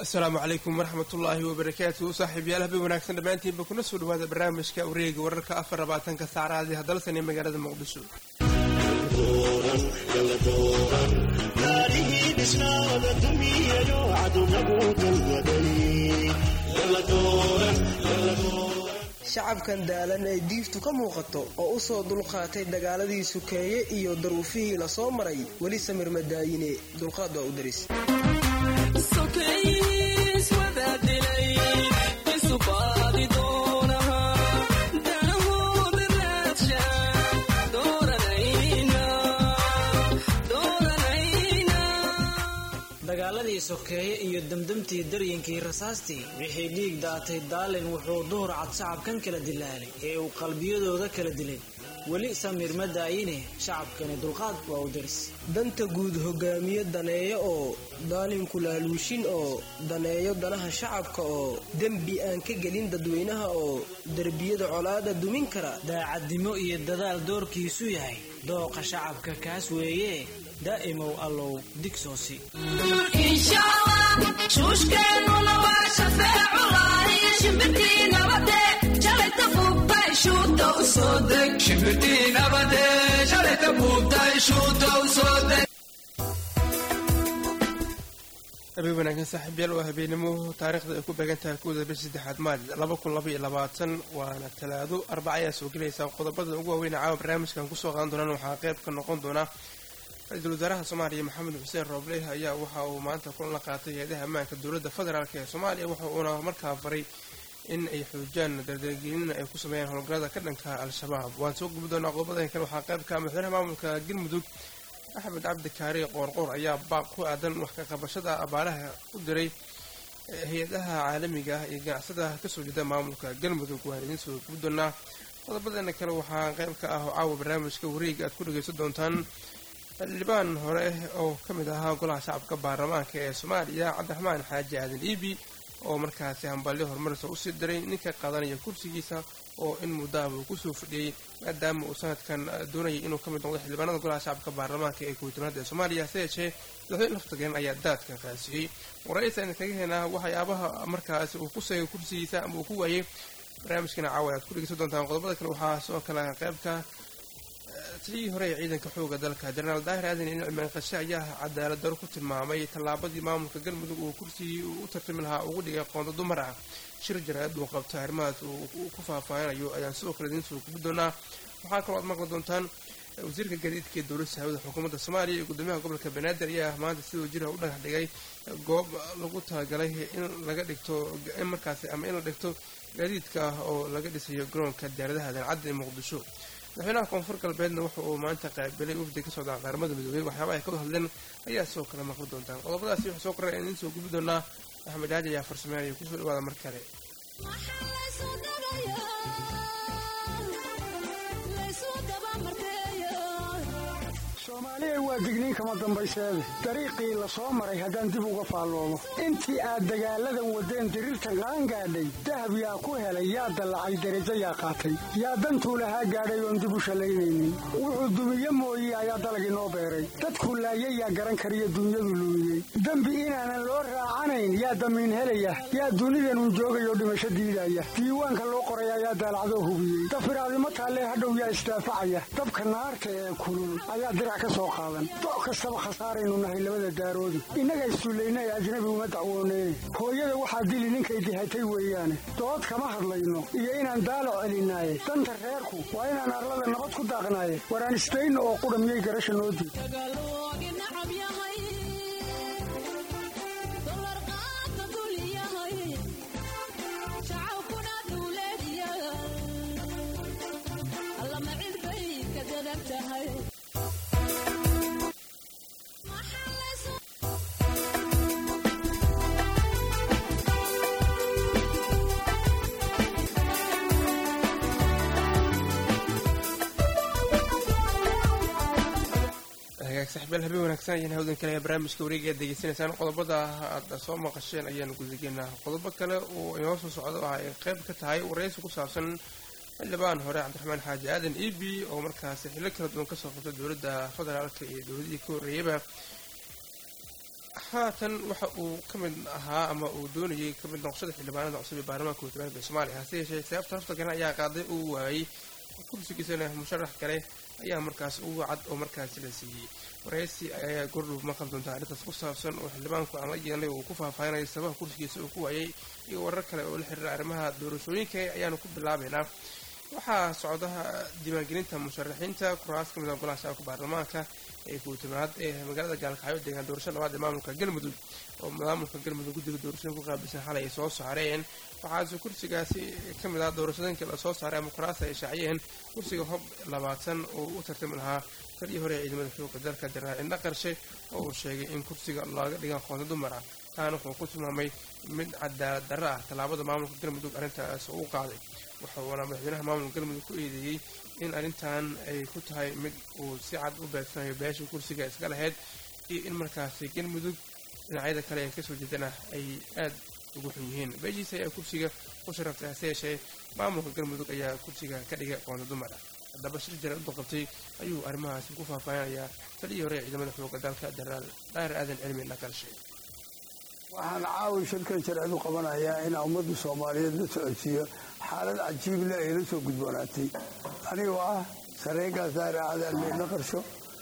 asalaamu calaykum waraxmatullaahi wabarakaatu saaxiibyaal habeen wanaagsan dhammaantiinba kuna soo dhawaada barnaamijka wareega wararka afar labaatanka saacadaadii hadalsan ee magaalada muqdisho shacabkan daalan ee diiftu ka muuqato oo u soo dulqaatay dagaaladii sukeeye iyo daruufihii la soo maray weli samir madaayine dulqaad waa u daris dagaaladii sokeeye iyo demdemtii daryinkii rasaastii wixii dhiig daatay daalin wuxuu duhur cad shacabkan kala dilaalay ee uu qalbiyadooda kala dilay weli samir ma daayine shacabkani dulqaad waa u daris danta guud hogaamiye daneeyo oo daalimku laaluushin oo daneeyo danaha shacabka oo dembi aan ka gelin dadweynaha oo derbiyada colaada dumin kara daacadnimo iyo dadaal doorkiisu yahay dooqa shacabka kaas weeye daa'imow allow digsoosi habeen wanaagsan saaxiibyaal waa habeenimo taariikhda ay ku beegan tahay kuwada bish saddexaad maali laba kun laba iyo labaatan waana talaado arbaca ayaa soo gelaysa qodobada ugu waaweyn caawa barnaamijkan kusoo qaadan doonaan waxaa qayb ka noqon doona ra-iisul wasaaraha soomaaliya maxamed xuseen roobleh ayaa waxa uu maanta kulan la qaatay hay-adaha ammaanka dowladda federaalk ee soomaaliya waxa uuna markaa faray in ay xoojiyaan dardargelin ay ku sameeyaan howlgallada ka dhanka al-shabaab waan soo gubi doonaa qodobadan kale waxaa qayb ka madaxweynaha maamulka galmudug axmed cabdi kaari qoorqoor ayaa baaq ku aadan wax ka qabashada abaaraha u diray hay-adaha caalamiga ah iyo ganacsada kasoo jeeda maamulka galmudug waan idiin soo gubi doonaa qodobadeena kale waxaa qayb ka ah oo caawa barnaamijka wareega aad ku dhagaysan doontaan xildhibaan hore oo ka mid ahaa golaha shacabka baarlamaanka ee soomaaliya cabdiraxmaan xaaji aadan iibi oo markaasi hambalyo horumarisa usii diray ninka qaadanaya kursigiisa oo in muddaaba uu kusoo fadhiyey maadaama uu sanadkan doonayay inuu ka mid noqdo xildhibaanada golaha shacabka baarlamaanka ee kowtanaad ee soomaaliya hase yeeshee madaxweyne laftagen ayaa daadka qaasiyey waraysa idin kaga heenaa waxyaabaha markaasi uu ku seegay kursigiisa ama uu ku waayey barnaamijkana caawa aad ku dhegeysan doontaan qodobada kale waxaa sidoo kale qaybka tii hore ee ciidanka xooga dalka jenaraal daahir aadan in cimaan qashe ayaa cadaalad daro ku tilmaamay tallaabadii maamulka galmudug uu kursigii u tartami lahaa ugu dhigay qoonda dumar ah shir jaraad uu qabto arrimahaas uu ku faahfaahinayo ayaan sidoo kale idiin soo gubi doonaa waxaa kaloo aad maqli doontaan wasiirka gaadiidka ee dowladda sahaawada xukuumadda soomaaliya iyo gudoomiyaha gobolka banaadir ayaa maanta sidoo jira u dhagax dhigay goob lagu talagalay in laga dhigto in markaasi ama in la dhigto gaadiidka ah oo laga dhisayo garoonka diyaaradaha dancadda ee muqdisho madaxweynaha koonfur galbeedna wuxa uu maanta qaabilay wafdi ka socda qaramada midoobey waxyaaba ay ka hadleen ayaa sidoo kale maqli doontaan qodobadaasi waxaa soo korray aan idiin soo gubi doonaa axmed aaji ayaa farsameynaya kusoo dhawaada mar kale soomaaliya waa digniin kama dambayseede dariiqii la soo maray haddaan dib uga faalloomo intii aad dagaalladan waddeen diriirta qaan gaadhay dahab yaa ku helay yaa dallacay derajo yaa qaatay yaa dantuu lahaa gaadhay oon dib u shallaynaynin wuxuu dumiye mooye ayaa dalag inoo beeray dadkuu laayay yaa garan kariyo dunyadu luumiyey dembi inaanan loo raacanayn yaa damiin helaya yaa dunidanun joogayoo dhimasho diidaya diiwaanka loo qoray ayaa daalacdoo hubiyey dafiraadimo taallee hadhow yaa isdaafacaya dabka naarta ee kulul ayaa dirac ka soo qaadan doc kastaba khasaaraynu nahay labada daaroodi innaga issullaynae ajnabi uma dacwooneyne hooyada waxaa dili ninkay dihatay weeyaane dood kama hadlayno iyo inaan daalo celinaaye danta reerku waa inaan arlada nabad ku daaqnaaye waraan isdayno oo qudha miyay garasha noo diid saxbeel habeen wanaagsan ayaan hawdan kale barnaamijka wareega aad degeysanaysaan qodobada aad soo maqasheen ayaan gudageynaa qodobo kale oo inoo soo socdo ah ay qayb ka tahay waraysi ku saabsan xildhibaan hore cabdiraxmaan xaaji aadan ebi oo markaasi xillo kala duwan kasoo qabtay dowladda federaalka iyo dowladihii ka horreeyaba haatan waxa uu ka mid ahaa ama uu doonayay ka mid noqoshada xildhibaanada cusub ee baarlamaanka wutamaanka soomaaliya hase yeeshee sababta hafta garan ayaa qaaday uu waayey kursigiisana musharax kale ayaa markaas ugu cad oo markaasi la siiyey waraysi ayaa gordhow maqal doonta arrintaas ku saabsan oo xildhibaanku aan la yeelnay uu ku faahfaahinaya sabaha kursigiisa uu ku waayey iyo warar kale oo la xiriira arrimaha doorashooyinka ayaanu ku bilaabaynaa waxaa socdaha diiwaangelinta musharaxiinta kuraas ka mid a golaha shacabka baarlamaanka ee kuutamaad ee magaalada gaalkacyo deegaan doorasho labaad ee maamulka galmudug oo maamulka galmudug guddiga doorashooyin ku qaabilsan xalay ay soo saareen waxaase kursigaasi ka mid ah doorashooyinkii lasoo saaray ama kuraas ay shaaciyeen kursiga hob labaatan oo u tartami lahaa talii hore ee ciidamada xooga dalka jenaraal indha qarshe oo uu sheegay in kursiga looga dhigan qoonda dumar ah taana wuxuu ku tilmaamay mid cadaalad darro ah tallaabada maamulka galmudug arrintaas uu qaaday wuxuuna madaxweynaha maamulka galmudug ku eedeeyey in arrintan ay ku tahay mid uu si cad u beegsanayo beesha kursiga iska lahayd iyo in markaasi galmudug dhinacyada kale ee kasoo jeedana ay aad ugu xun yihiin beeshiisa ayaa kursiga ku sharaftay hase yeeshee maamulka galmudug ayaa kursiga ka dhigay qoonda dumar ah haddaba shir jara u qabtay ayuu arrimahaasi ku faahfaahinayaa taliyii hore ee ciidamada xooga dalka jenaraal daahir aadan cilmi naqarshe waxaan caawi shirkan sharcidu qabanayaa inaa ummadda soomaaliyeed la socodsiiyo xaalad cajiible ay la soo gudboonaatay anigoo ah sareenkaas daahir aadan cilmi qarsho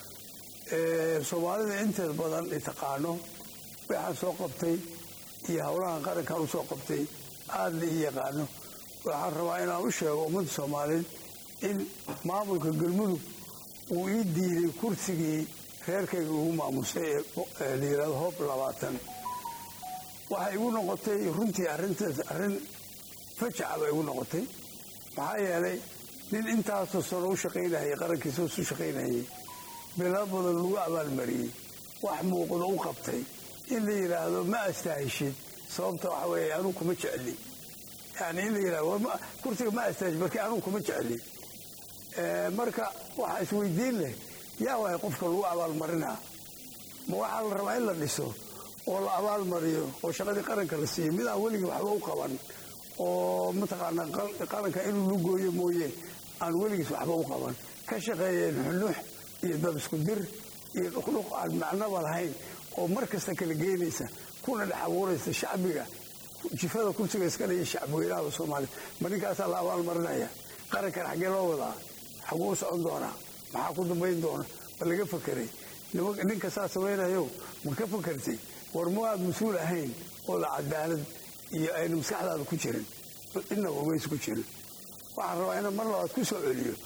soomaalida inteed badan i taqaano waxaan soo qabtay iyo howlahan qarankan u soo qabtay aada la ii yaqaano waxaan rabaa inaan u sheego ummadda soomaaliyeed in maamulka galmudug uu ii diiday kursigii reerkayga ugu maamusay ee la yidhahdo hoob labaatan waxay igu noqotay runtii arrintaas arrin fajaca bay igu noqotay maxaa yeelay nin intaasoo sano u shaqaynayay qarankiisa u shaqaynayay bilo badan lagu abaalmariyey wax muuqdo u qabtay in la yidhaahdo ma astaahishid sababta waxa weeye anuu kuma jecli yani in la yidhahdo kursiga ma astaahishid markii anuu kuma jecli marka waxaa isweydiin leh yaa waay qofka lagu abaalmarinaa ma waxaa la rabaa in la dhiso oo la abaalmariyo oo shaqadii qaranka la siiyo midaan weligii waxba u qaban oo mataqaanaa qaranka inuu lu gooyo mooye aan weligiis waxba u qaban ka shaqeeyeen xunux iyo dad isku dir iyo dhuqdhuq aan macnoba lahayn oo mar kasta kala geynaysa kuna dhex abuuraysa shacbiga jifada kursiga iska dhaya shacbweynaha soomaaliya ma ninkaasaa la abaalmarinaya qarankan xaggee loo wadaa xaguu u socon doonaa maxaa ku dambayn doona ma laga fakeray ninka saa samaynayo ma ka fakertay war ma aad mas-uul ahayn oo la cadaalad iyo ayna maskaxdaada ku jirin inaba umaysa ku jirin waxaan rabaa inaan mar labaad ku soo celiyo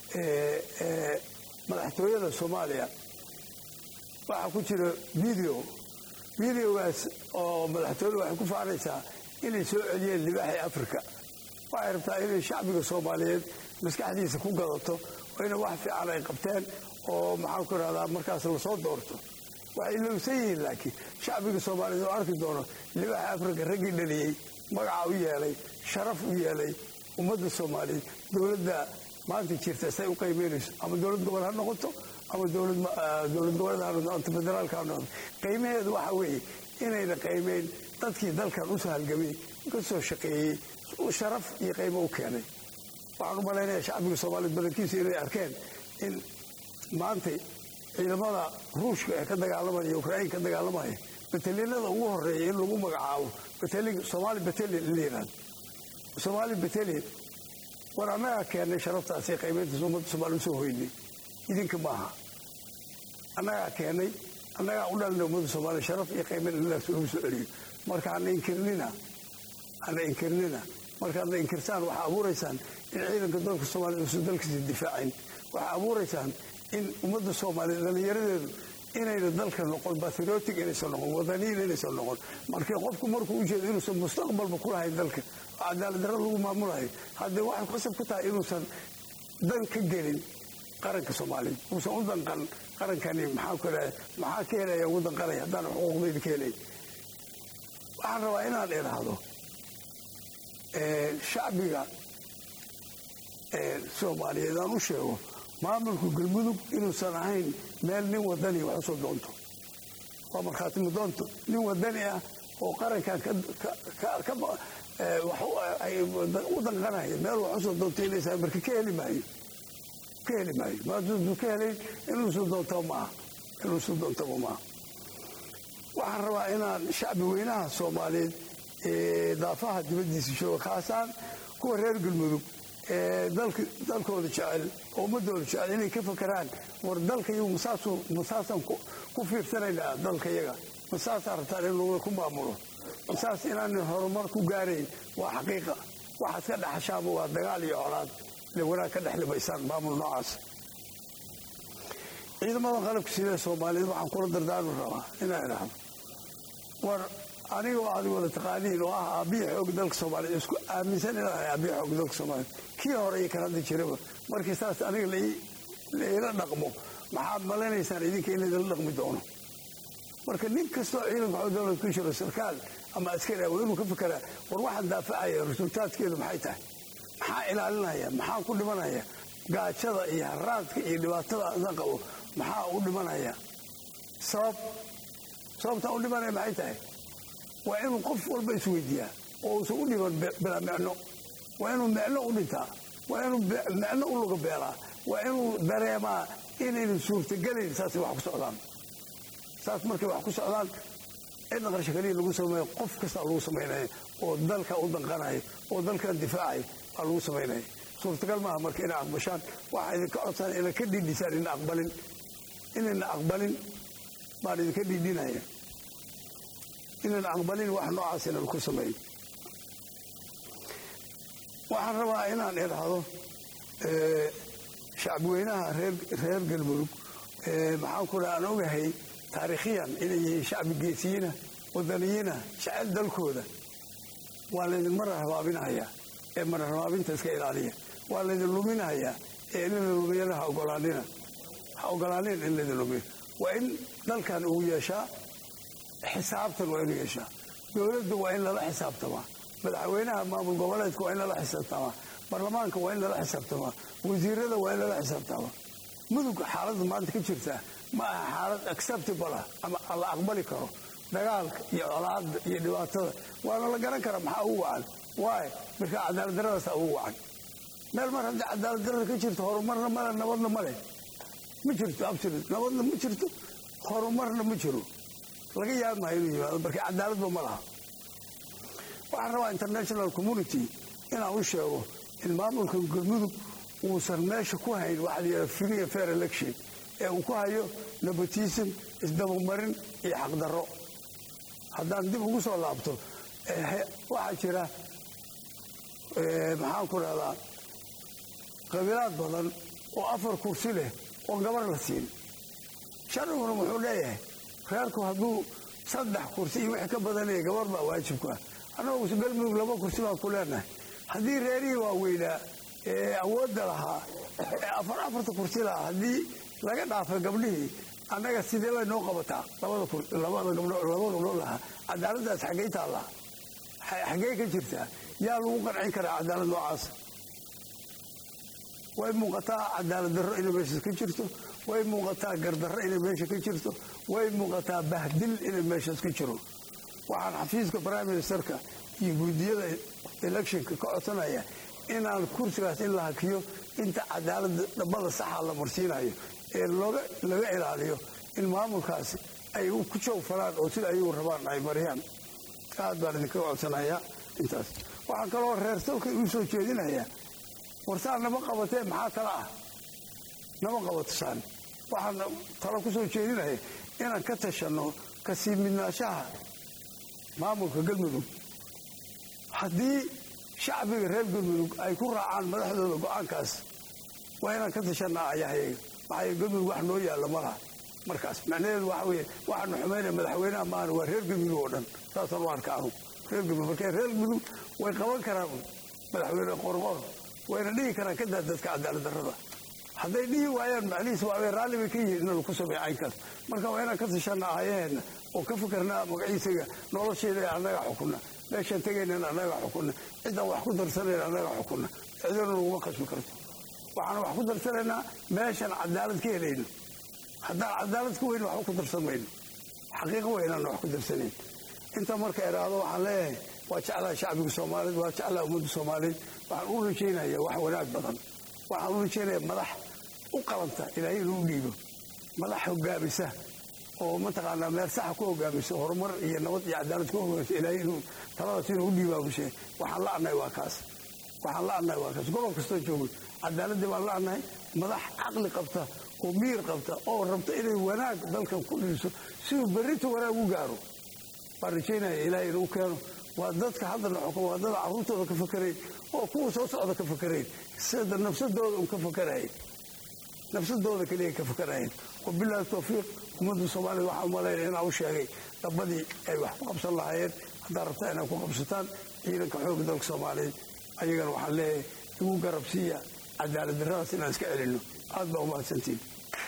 madaxtooyada soomaaliya waxaa ku jira video videogaas oo madaxtooyada waxay ku faanaysaa inay soo celiyeen libaaxii africa waxay rabtaa inay shacbiga soomaaliyeed maskaxdiisa ku gadato oo ina wax fiican ay qabteen oo maxaan ku irahdaa markaas lasoo doorto waxay ilowsan yihiin laakiin shacbiga soomaaliyeed oo arki doono libaaxa africa raggii dhaliyey magaca u yeelay sharaf u yeelay ummadda soomaaliyeed dowladda maanta jirta say u qiimeynayso ama dowlad gobol ha noqoto ama dowlad goboleed ha noqoto federaalka ha noqoto qiimaheedu waxa weeye inayna qiimeyn dadkii dalkan u sahalgamay ka soo shaqeeyey sharaf iyo qiimo u keenay waxaan u malaynayaa shacbiga soomaaliyeed badankiisa inay arkeen in maantay ciidamada ruushka ee ka dagaalamaya ukrain ka dagaalamaya bataliinada ugu horeeya in lagu magacaabo somaali batalian in la yidhahdo somaali batalian war annagaa keennay sharaftaasi qiimayntaas ummadda soomaliya usoo hoynay idinka maaha annagaa keennay annagaa u dhalnay ummadda soomaaliya sharaf iyo qiimayn inadaas lagu soo celiyo marka hana inkirnina hana inkirnina markaadna inkirtaan waxaa abuuraysaan in ciidanka dalka soomaaliya uusan dalkiisa difaacin waxaa abuuraysaan in ummadda soomaaliya dhallinyaradeedu inayna dalka noqon batriotic inaysan noqon wadaniyin inaysan noqon markii qofku markuu ujeedo inuusan mustaqbalba ku lahayn dalka oo cadaaladdarra lagu maamulayo haddee waxay qasab ku tahay inuusan dan ka gelin qaranka soomaaliyeed uusan u danqan qarankani maxaa ku idhaha maxaa ka helaya ugu danqanaya haddaan xuquuqdayda ka helay waxaan rabaa inaan idhaahdo shacbiga soomaaliyeed aan u sheego maamulka galmudug inuusan ahayn meel nin wadani wax usoo doonto waa markhaatimo doonto nin wadani ah oo qarankan u danqanaya meel wax usoo doonto inaysa marka ka heli maayo ka heli maayo maaduu ka helayn inuusu doontaba maaha inuusu doontaba maaha waxaan rabaa inaan shacbi weynaha soomaaliyeed ee daafaha dibaddiisa jooga khaasaan kuwa reer galmudug ee dalkooda jecel oo ummadooda jecel inay ka fakeraan war dalka iyagu masaasaan ku fiirsanaynaa dalka yaga masaasaan rabtaan in lagula ku maamulo masaas inaanan horumar ku gaarayn waa xaqiiqa waxaad ka dhexashaaba waa dagaal iyo colaad le wanaag ka dhex limaysaan maamul noocaas ciidamada qalabka sida soomaaliyeed waxaan kula dardaarmi rabaa inaan idhaahdo war anigoo aad wada taqaaniin oo ah aabbiya xoog dalka soomaaliyeed isku aaminsan inaan ahay aabbiya xoog dalka soomaaliyeed kii hore iyo kan hadda jiraba markii saas aniga laila dhaqmo maxaad malanaysaan idinka in laydala dhaqmi doono marka nin kastoo ciidanka xoog dowlad ku jiro sarkaal ama askari ah waa inuu ka fekeraa war waxaan daafacaya resultaadkeedu maxay tahay maxaa ilaalinaya maxaa ku dhimanaya gaajada iyo haraadka iyo dhibaatada adan qabo maxaa u dhimanaya sabab sababtaa u dhimanaya maxay tahay waa inuu qof walba isweydiiyaa oo uusan u dhiman bilaa micno waa inuu micno u dhintaa waa inuu micno u luga beelaa waa inuu dareemaa inaynu suurtagelayn saasay wax ku socdaan saas markay wax ku socdaan cidna qarsho kaliya lagu sameeyo qof kastaa lagu samaynaya oo dalka u danqanaya oo dalkan difaacaya waa lagu samaynaya suurtagal maaha marka inay aqbashaan waxaa idinka codsan ina ka dhiidhisaan ina aqbalin inayna aqbalin baan idinka dhiidhinaya inayna aqbalin wax noocaas inaan ku samayn waxaan rabaa inaan idhaahdo shacbiweynaha reer galmudug maxaan ku dhaha aan ogahay taariikhiyan inay yihiin shacbi geesiyiina wadaniyiina jecel dalkooda waa laydin mara rabaabinahayaa ee mara rabaabinta iska ilaaliya waa laydin luminahayaa ee in la lumiyana ha ogolaanina ha ogolaanin in laydin lumiyo waa in dalkan uu yeeshaa xisaabtan waa inuu yeeshaa dowladda waa in lala xisaabtamaa madaxweynaha maamul goboleedka waa in lala xisaabtamaa baarlamaanka waa in lala xisaabtamaa wasiirada waa in lala xisaabtamaa mudug xaaladda maanta ka jirtaa ma aha xaalad acceptable ah ama la aqbali karo dagaalka iyo colaada iyo dhibaatada waana la garan karaa maxaa ugu wacan waay marka cadaaladdaradaasa ugu wacan meel mar haddii cadaaladdarada ka jirto horumarna male nabadna male ma jirto absolut nabadna ma jirto horumarna ma jiro laga yaab maayo inuu yimaado marka cadaaladba ma laha waxaan rabaa international community inaan u sheego in maamulka galmudug uusan meesha ku hayn waxa la yidhaha free and fair election ee uu ku hayo nepotism isdabamarin iyo xaqdarro haddaan dib ugu soo laabto waxaa jira maxaan ku rahdaa qabiilaad badan oo afar kursi leh oo gabar la siin sharciguna wuxuu leeyahay reerku hadduu saddex kursi iyo wixii ka badanaya gabar baa waajibku ah annagu galmudug laba kursi baan ku leenahay haddii reerihii waaweynaa ee awoodda lahaa ee afar afarta kursi lahaa haddii laga dhaafay gabdhihii annaga sidee bay noo qabataa labada gabdhood lahaa cadaaladdaas xaggey taallaa xaggey ka jirtaa yaa lagu qancin karaa cadaalad noocaas way muuqataa cadaalad darro inay meesha ka jirto way muuqataa gardarro inay meesha ka jirto way muuqataa bahdil inay meeshaas ka jiro waxaan xafiiska prime ministerka iyo guudiyada electionka ka codsanaya inaan kursigaas in la hakiyo inta cadaalada dhabada saxa la marsiinayo ee laga ilaaliyo in maamulkaasi ay ku joogfalaan oo sida ayagu rabaan ay mariyaan aad baan idinkaga codsanayaa intaas waxaan kaloo reer salka uu soo jeedinayaa warsaa nama qabatee maxaa tala ah nama qabato saan waxaan talo ku soo jeedinaya inaan ka tashanno kasii midnaashaha maamulka galmudug haddii shacbiga reer galmudug ay ku raacaan madaxdooda go-aankaas waa inaan ka tashanaa ayahayaga maxaa galmudug wax noo yaalla ma laha markaas macnaheedu waxa weye waxaanu xumaynaya madaxweynaha maana waa reer galmudug oo dhan saasaan u arka anu reer galmudug marka reer galmudug way qaban karaan madaxweyne qorqor wayna dhihi karaan kadaa dadka cadaalad darrada hadday dhihi waayaan macnihiis waabay raalli bay ka yihiin inanu ku sameeyo caynkaas marka waa inaan ka tashanaa aayaheenna oo ka fikirnaa magaciisaga nolosheeda annaga xukuna meeshaan tegaynan annaga xukuna ciddaan wax ku darsanayn annaga xukuna cidana naguma khasbi karto waxaan wax ku darsanaynaa meeshaan cadaalad ka helayno haddaan cadaalad ka weyn waxba ku darsan mayno xaqiiqo weynaan wax ku darsanayn inta marka iraahdo waxaan leeyahay waa jeclaa shacbiga soomaaliyeed waa jeclaa ummadda soomaaliyeed waxaan u rajaynaya wax wanaag badan waxaan u rajaynaya madax u qalanta ilaahay inuu dhiibo madax hogaamisa oo mataqaanaa meel saxa ku hogaamiso horumar iyo nabad iyo cadaalad ku hogaamiso ilaahay inuu taladaas inuu u dhiibaa ku sheegay waxaan la annahay waa kaas waxaan la annahay waa kaas gobol kastoo joogno cadaaladii baan la annahay madax caqli qabta oo miir qabta oo rabta inay wanaag dalkan ku dhiiso siduu berrinta wanaag u gaaro baan rajaynaya ilaahay inuu keeno waa dadka haddana xukum waa dada carruurtooda ka fakarayn oo kuwa soo socda ka fakarayn sida nafsadooda un ka fakarayn nafsadooda keliya ka fakarayn wabilaahi tawfiiq ummadda soomaalida waxaa umalaynaya inaa u sheegay dabadii ay wax ku qabsan lahaayeen haddaa rabtaa inaad ku qabsataan ciidanka xoogga dalka soomaaliyeed ayagana waxaan leeyahay igu garabsiiya cadaalad darradaas inaan iska celinno aad baa umahadsantiin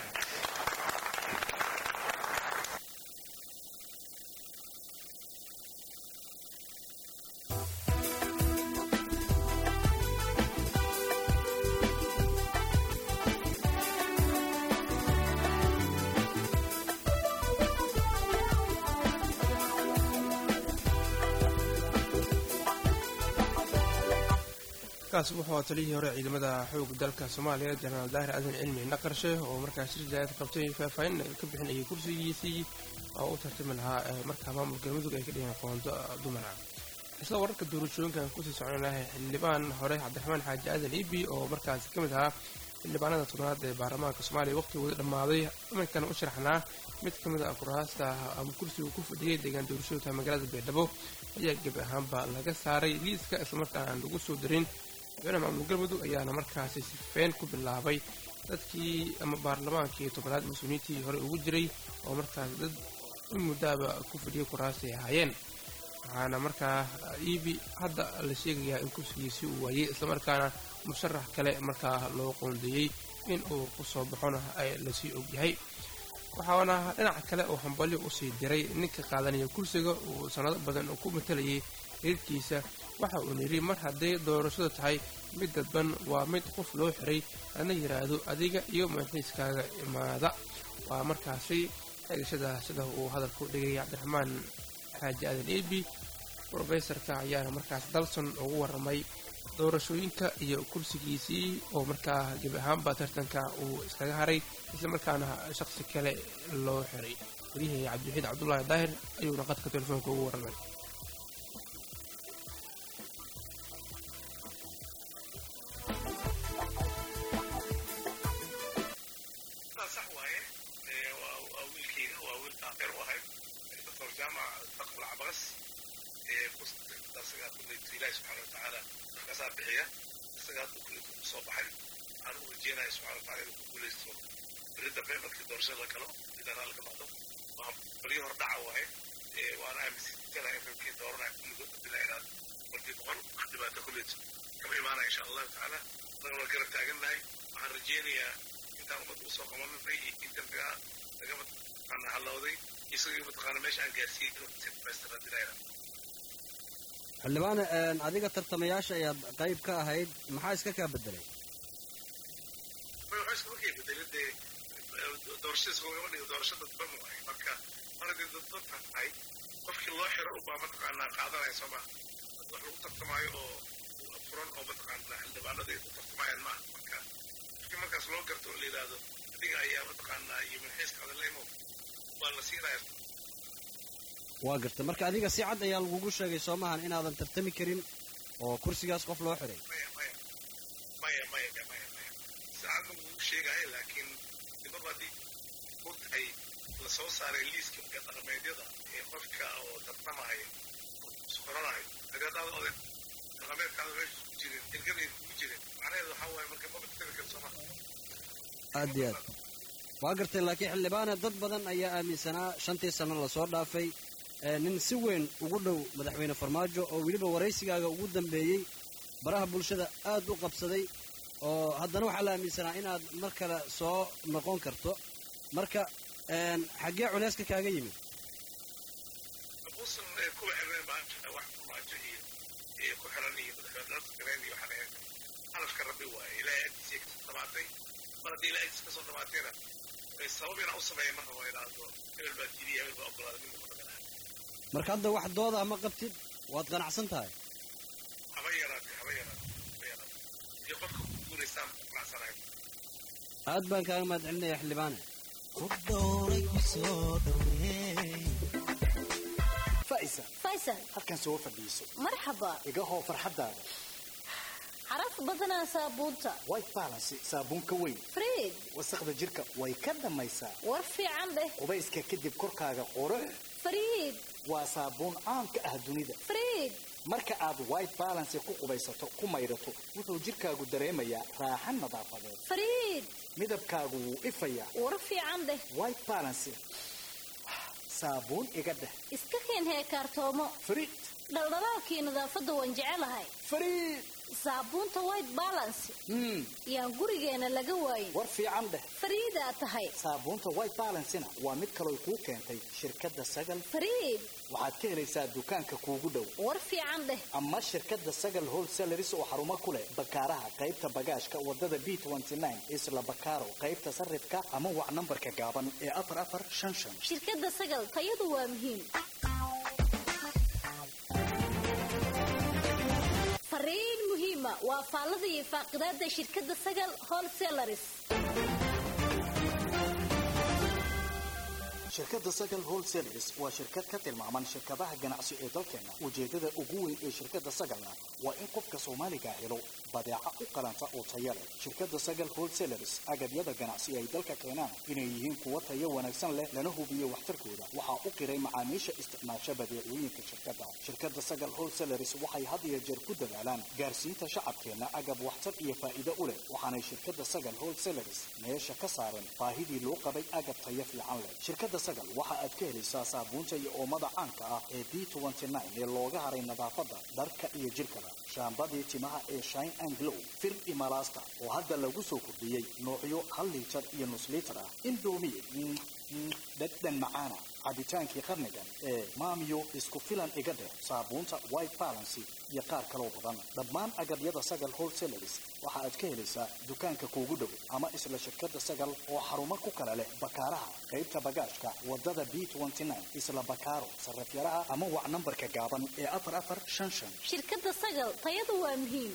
kaas wuxuu aa taliyihii hore ciidamada xoog dalka soomaaliya jenaraal daahir aadan cilmi naqarshe oo markaas shir jaaad qabtay faahfaahin ka bixinayay kursigiisii oo u tartami lahaa markaa maamulka galmudug ay ka dhigeen qoonto dumara isla wararka doorashooyinkan kusii soconahay xildhibaan hore cabdiraxmaan xaaji aadan ibi oo markaas ka mid ahaa xildhibaanada tobnaad ee baarlamaanka soomaaliya waqtigooda dhammaaday iminkan u sharaxnaa mid ka mid a kuraasta ama kursigu ku fadhiyay deegaan doorashooyinka magaalada baydhabo ayaa gebi ahaanba laga saaray liiska islamarkaan aan lagu soo darin madaxweyne maamul galmudug ayaana markaasi sifeen ku bilaabay dadkii ama baarlamaankii tobnaad mas-uuliyiintii hore ugu jiray oo markaas dad in muddaaba ku fadhiyay kuraasay ahaayeen waxaana markaa iibi hadda la sheegayaa in kursigiisii uu waayey islamarkaana musharax kale markaa loo qoondeeyey in uu ku soo baxona lasii ogyahay waxaana dhinaca kale oo hambalyo usii diray ninka qaadanaya kursiga uu sannado badan ku matalayay reerkiisa waxa uuna yidhi mar hadday doorashadu tahay mid dadban waa mid qof loo xiray lana yidhaahdo adiga iyo madaxiiskaaga imaada waa markaasi eegashada sida uu hadalku dhigay cabdiraxmaan xaaji aadan ebi rofesorka ayaana markaas dalson ugu warramay doorashooyinka iyo kursigiisii oo markaa gebi ahaanba tartanka uu iskaga haray islamarkaana shaqsi kale loo xiray wariyahii cabdiwaxiid cabdulaahi daahir ayuuna qadka telefoonka ugu warramay ilahi subxana watacaala markaasaa bixiya isaga hadda kulliku soo baxay waxaan u rajeenaya subxana wataala inuu ku guulaysto beri dambe markii doorashada la galo idan halka noqdo waa balyo hor dhaca waaye waana aaminsanahay in rabkii dooranaya kulligood bila inaad markii boqol wax dhibaato kulleed kama imaanaya insha allahu tacaala annagana waa garab taagannahay waxaan rajeenayaa intaan ummadda usoo qabanay iyo in dambiga lagama taqaana hallowday isagii mataqaana meesha aan gaarsiiyey inuu si dhamaystira dilayna xildhibaan adiga tartamayaasha ayaad qayb ka ahayd maxaa iska kaa bedelay waxaa iskama kay bedelay dee doorashadiis lagama dhigo doorasho dadban waaye marka mar haddii dadban tahay qofkii loo xiro ubaa mataqaanaa qaadanaya soo maha wax lagu tartamaayo oo furan oo mataqaanaa xildhibaanada ay ku tartamayaan maaha marka qofkii markaas loo garto oo la yidhaahdo adiga ayaa mataqaanaa iyo manxiiskaada la imo baa la siinaya waa garta marka adiga si cad ayaa lagugu sheegay soo maahan inaadan tartami karin oo kursigaas qof loo xiray maya maya maya maya maya maya saacad ma lagugu sheegaayo laakiin dibaba haddii u tahay la soo saaray liiska marka dhaqameedyada ee qofka oo tartamaya isqoranayo haddii haddaad oday dhaqameedkaada meesha ku jirin ilgadayda kugu jirin macnaheedu waxaa waaye marka maba tartami kara soo maha aad iyo aad waa gartay laakiin xildhibaane dad badan ayaa aaminsanaa shantii sano lasoo dhaafay nin si weyn ugu dhow madaxweyne farmaajo oo weliba waraysigaaga ugu dambeeyey baraha bulshada aad u qabsaday oo haddana waxaa la aaminsanaa inaad mar kale soo noqon karto marka xaggee culeyska kaaga yimid buusan kuwa xirneen baa wax farmaajo iyo iyo ku xiran iyo madaxweyne gareen iyo waxaan ahayn calafka rabbi waaye ilaahay agtiisii kasoo dhamaatay mar haddii ilaahay agtiisa kasoo dhamaatayna sabab inaa u sameeya marka waa idhaahdo hebel baa diidiya hebel baa ogolaaday mid muqadanaha marka hadda wax dooda ma qabtid waad qanacsan tahay haba yaraatay haba yaraatay haba yaraatay iyo qofka ku guulaystaan qanacsanahay aad baan kaaga mahad celinaya xildhibaane faisa faysal halkan soo fadhiiso marxaba iga hoo farxadaada caraf badanaa saabuunta white balance saabuun ka weyn friid wasaqda jirka way ka dhammaysaa war fiican dheh qubayska kadib korkaaga qurux friid waa saabuun caan ka ah dunida friid marka aad white balance ku qubaysato ku maydhato wuxuu jirkaagu dareemayaa raaxan nadaafadeed friid midabkaagu wuu ifayaa war fiican dheh white balance saabuun iga dheh iska keen heekaartoomo friid dhaldhalaalkii nadaafadda waan jecelahay friid saabuunta white balance hmm yaan gurigeena laga waayin war fiican dheh fariidaa tahay saabuunta white balancena waa mid kaloo kuu keentay shirkadda sagal fariid waxaad ka helaysaa dukaanka kuugu dhow war fiican dheh ama shirkadda sagal wholesaleris oo xarumo ku leh bakaaraha qaybta bagaashka wadada b isla bakaaro qaybta sarifka ama wac nambarka gaaban ee afar afar shan shan shirkadda sagal tayadu waa muhiim fariin muhiima waa faallada iyo faaqidaada shirkadda sagal wholesalaris shirkadda sagal wholesaleris waa shirkad ka tilmaaman shirkadaha ganacsi ee dalkeena ujeedada ugu weyn ee shirkadda sagalna waa in qofka soomaaliga helo badeeca u qalanta oo taya leh shirkadda sagal wholesaleris agabyada ganacsi ay dalka keenaan inay yihiin kuwa tayo wanaagsan leh lana hubiyo waxtarkooda waxaa u qiray macaamiisha isticmaasha badeecooyinka shirkadda shirkadda sagal wholesaleris waxay had iyo jeer ku dadaalaan gaarsiinta shacabkeena agab waxtar iyo faa'iido u leh waxaanay shirkadda sagal wholesaleris meesha ka saareen baahidii loo qabay agab tayo fiican leh shirkadda sagal waxa aad ka helaysaa saabuunta iyo oomada caanka ah ee b ee looga haray nadaafadda dharka iyo jirkaba shaambadii timaha ee shine and glow fir imalasta oo hadda lagu soo kordhiyey noocyo hal liitar iyo nus liitar ah indomi dhadhan macaana cabitaankii qarnigan ee maamiyo isku filan iga dheh saabuunta white balancy iyo qaar kaloo badan dhammaan agabyada sagal wholesaleris waxa aad ka helaysaa dukaanka kuugu dhow ama isla shirkadda sagal oo xarumo ku kala leh bakaaraha qaybta bagaashka wadada b isla bakaaro sarafyaraha ama wac nambarka gaaban ee afar afar shan shan shirkadda sagal tayadu waa muhiim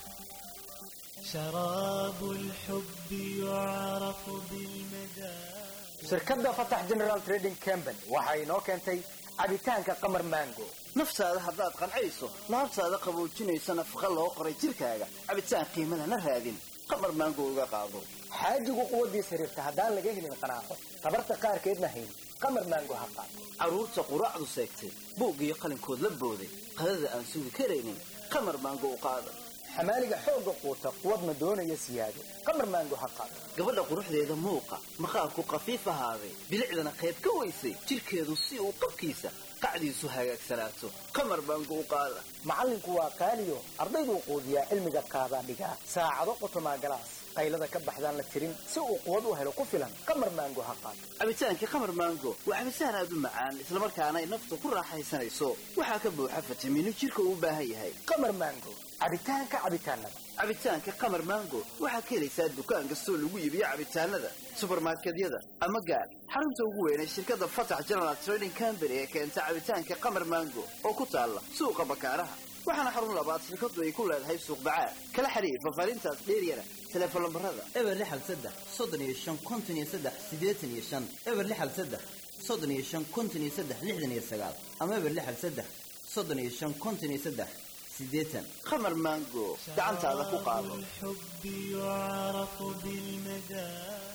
شراب الحب يعرف بالمدى shirkadda fatax general trading company waxa inoo keentay cabitaanka qamar mango naftaada haddaad qancayso laabtaada qaboojinaysa nafaqa loo qoray jirkaaga cabitaan qiimo lana raadin qamar maango uga qaado xaajigu quwaddiisa xiriirta haddaan laga helin qanaaco tabarta qaarkeedna hayn qamar mango ha qaato carruurta quraacdu seegtay buug iyo qalinkood la booday qadada aan sugi karaynin qamar maango u qaada xamaaliga xoogga quuta quwadna doonaya siyaado qamar maango ha qaato gabadha quruxdeeda muuqa maqaarku khafiif ahaaday bilicdana qayb ka weysay jirkeedu si uu qabkiisa qacdiisu hagaagsanaato qamar maango u qaada macallinku waa qaaliyo ardayduu quudiyaa cilmiga qaadaa dhigaa saacado qotomaa galaas qaylada ka baxdaan la tirin si uu quwad u helo ku filan qamar maango ha qaato cabitaankii qamar maango waa cabitaan aad u macaan islamarkaana ay nafta ku raaxaysanayso waxaa ka buuxa fitamiino jirka uu u baahan yahay qamar maango cabitaanka cabitaanada cabitaanka qamar maango waxaad ka helaysaa dukaan kastoo lagu iibiyo cabitaanada subarmarkedyada ama gaar xarunta ugu weynay shirkadda fatax general trading company ee keenta cabitaanka qamar maango oo ku taalla suuqa bakaaraha waxaana xarun labaad shirkadu ay ku leedahay suuq bacaad kala xiriir fafaarintaas dheeryana teleefon lambarada eber lixal saddex soddon iyo shan konton iyo saddex siddeetan iyo shan eber lixal saddex soddon iyo shan konton iyo saddex lixdan iyo sagaal ama eber lixal saddex soddon iyo shan konton iyo saddex siddeetan qamar maango gacantaada ku qaado الحب يعرف بالمدى